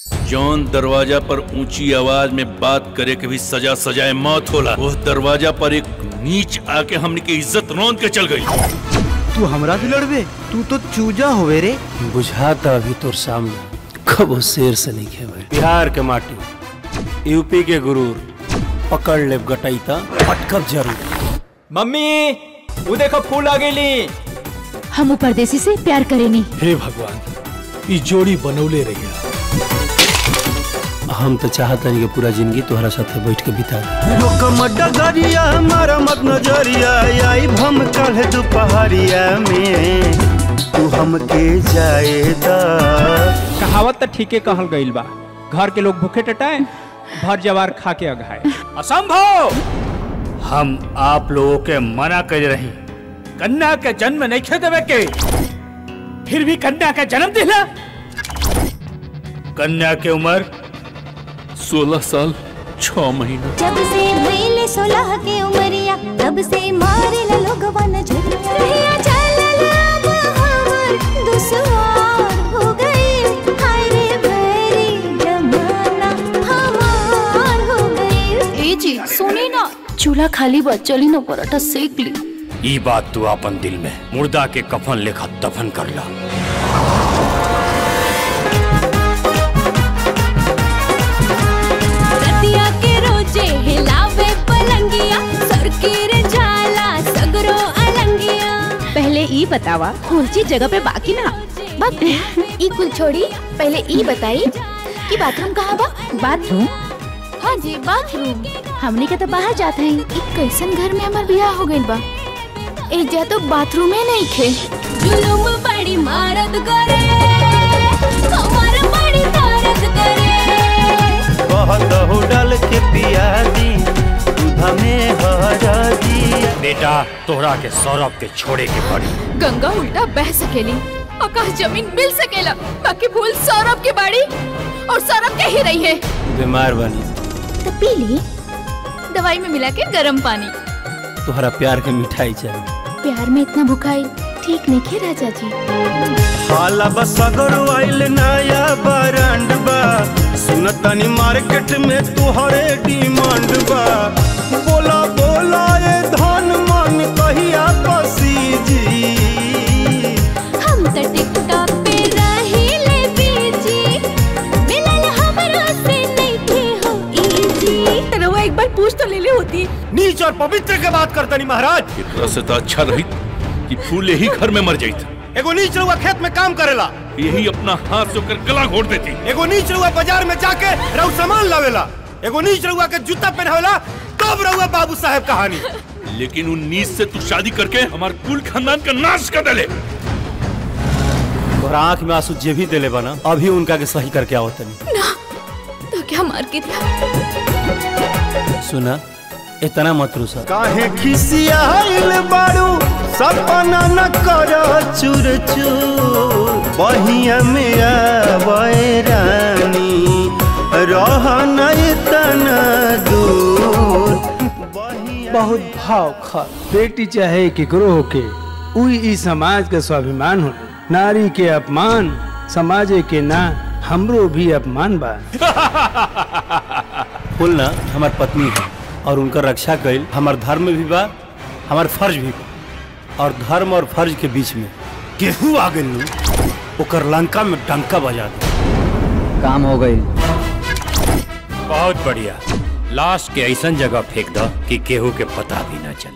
जौन दरवाजा पर ऊंची आवाज में बात करे के भी सजा सजाए मौत होला वो दरवाजा पर एक नीच आके हमने की इज्जत रौंद के चल गई तू हमरा से लड़बे तू तो चूजा होवे रे बुझाता अभी तोर सामने कबो शेर से नहीं खेवे बिहार के माटी यूपी के गुरूर पकड़ ले गटई त पटकब जरूर मम्मी वो देखो फूल आ गईली हम ऊ परदेसी से प्यार करेनी हे भगवान ई जोड़ी बनौले रहिया हम तो चाहता नहीं कि पूरा जिंदगी तोहरा साथे बैठ के बिता दी। रोकम डगरिया हमारा मत नजरिया आई भम कल दोपहरिया में तू हमके जाएदा कहावत तो ठीके कहल गईल बा घर के लोग भूखे टटाए भर जवार खा के अघाए असंभव हम आप लोगों के मना कर रही कन्या के जन्म नहीं खे देवे के फिर भी कन्या का जन्म दिला कन्या के उम्र सोलह साल छह महीना जब से भइले सोलह के उमरिया तब से मारे ला लोगवा नजरिया रहिया चलल अब हमर दुश्वार हो गई हाय रे भैरी जमाना हमार हो गई ए जी सुनी ना चूल्हा खाली बा चली ना पराठा सेक ली ई बात तू अपन दिल में मुर्दा के कफन लेखा दफन कर ला रतिया के रोजे हिलावे पलंगिया सरकीर झाला सगरो अलंगिया पहले ई बतावा कुलची जगह पे बाकी ना बक ई कुल छोड़ी पहले ई बताई कि बाथरूम कहाँ बा बाथरूम हाँ जी बाथरूम हमने के तो बाहर जाते हैं ई कैसन घर में हमार बियाह हो गइल बा एजा तो बाथरूम में नहीं खे जुलुम बड़ी मारत करे कमर बड़ी दर्द करे कहत हो डाल के पिया दी दूधा में हरदी बेटा तोहरा के सौरभ के छोड़े के पड़ी गंगा उल्टा बह सकेली आकाश जमीन मिल सकेला बाकी भूल सौरभ के बाड़ी और सौरभ के ही रही है बीमार बनी तो पी ली दवाई में मिला के गर्म पानी तोहरा प्यार के मिठाई चाहिए प्यार में इतना भुखाई ठीक नहीं खे राजा जी हाला बसगर आइल नया ब्रांड बा सुनतानी मार्केट में तुहरे डिमांड बा बोला बोला ए धन मन कहिया पसी जी हम तो टिकटॉक पे रहिले बीजी मिलल हमरा से नहीं थे हो इजी रवा एक बार पूछ तो ले ले होती नीच और पवित्र के बात करतनी महाराज एकरा से तो अच्छा रही कि फूल यही घर में मर जाती एगो नीच रउआ खेत में काम करेला यही अपना हाथ से ओकर गला घोट देती एगो नीच रउआ बाजार में जाके रउ सामान लावेला एगो नीच रउआ के जूता पहनावेला तब रउआ बाबू साहब कहानी लेकिन उन नीच से तू शादी करके हमारे कुल खानदान का नाश कर डाले तोहरा आंख में आंसू जे भी दिले बना अभी उनका के सही करके आवत तनी तो क्या मार के दिया सुना इतना मत रुसा काहे खिसियाइल बारू सपना न कर चूर चूर बहिया में आवे रानी रह न इतना दूर बहुत भाव खा बेटी चाहे केकरो होके उई ई समाज के स्वाभिमान हो नारी के अपमान समाज के ना हमरो भी अपमान बा फूल ना हमार पत्नी है और उनकर रक्षा कईल हमार धर्म भी बा हमार फर्ज भी बा और धर्म और फर्ज के बीच में केहू आ गइल नु, ओकर लंका में डंका बजा दे काम हो गई बहुत बढ़िया लाश के ऐसन जगह फेंक दो कि केहू के पता भी ना चले